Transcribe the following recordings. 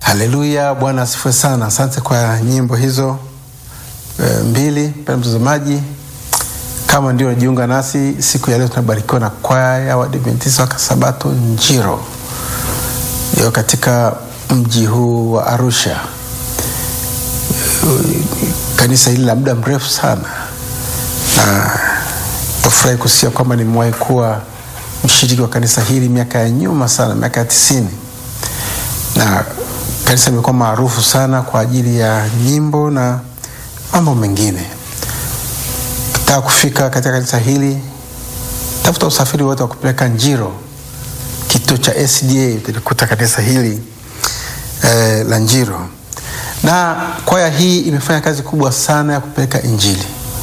Haleluya, Bwana asifiwe sana. Asante kwa nyimbo hizo e, mbili. Mpendwa mtazamaji, kama ndio unajiunga nasi siku ya leo, tunabarikiwa na kwaya ya Waadventista wa Sabato Njiro iliyo katika mji huu wa Arusha. Kanisa hili la muda mrefu sana, na tafurahi kusikia kwamba nimewahi kuwa mshiriki wa kanisa hili miaka ya nyuma sana, miaka ya tisini na kanisa limekuwa maarufu sana kwa ajili ya nyimbo na mambo mengine. Ukitaka kufika katika kanisa hili, tafuta usafiri wote wa kupeleka Njiro, kituo cha SDA, utalikuta kanisa hili eh, la Njiro. Na kwaya hii imefanya kazi kubwa sana ya kupeleka Injili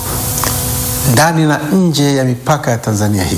ndani na nje ya mipaka ya Tanzania hii.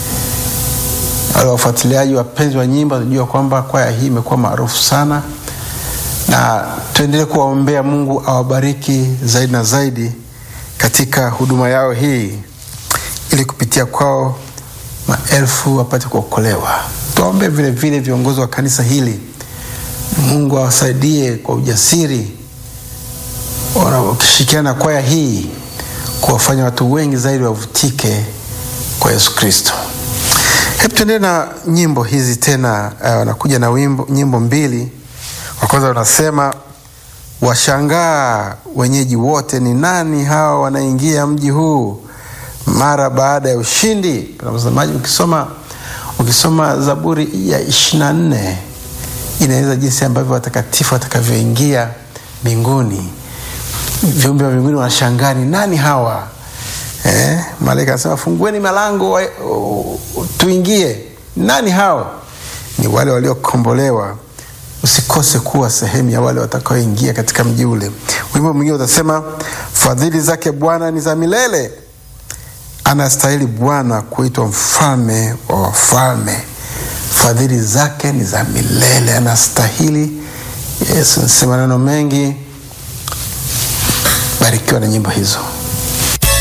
Wale wafuatiliaji wapenzi wa nyimbo wanajua kwamba kwaya hii imekuwa maarufu sana, na tuendelee kuwaombea Mungu awabariki zaidi na zaidi katika huduma yao hii, ili kupitia kwao maelfu wapate kuokolewa. Tuwaombee vile vile viongozi wa kanisa hili, Mungu awasaidie kwa ujasiri, wakishirikiana na kwaya hii kuwafanya watu wengi zaidi wavutike kwa Yesu Kristo. Hebu tuendelee na nyimbo hizi tena. Wanakuja uh, na wimbo, nyimbo mbili. Wa kwanza wanasema washangaa wenyeji wote, ni nani hawa wanaingia mji huu mara baada ya ushindi. Mtazamaji, ukisoma ukisoma Zaburi ya ishirini na nne inaeleza jinsi ambavyo watakatifu watakavyoingia mbinguni. Viumbe wa mbinguni wanashangaa ni nani hawa Eh, malaika anasema fungueni malango uh, tuingie. Nani hao? Ni wale waliokombolewa. Usikose kuwa sehemu ya wale watakaoingia katika mji ule. Wimbo mwingine utasema fadhili zake Bwana ni za milele, anastahili Bwana kuitwa mfalme wa wafalme. Fadhili zake ni za milele, anastahili. Yesu nasema maneno mengi. Barikiwa na nyimbo hizo.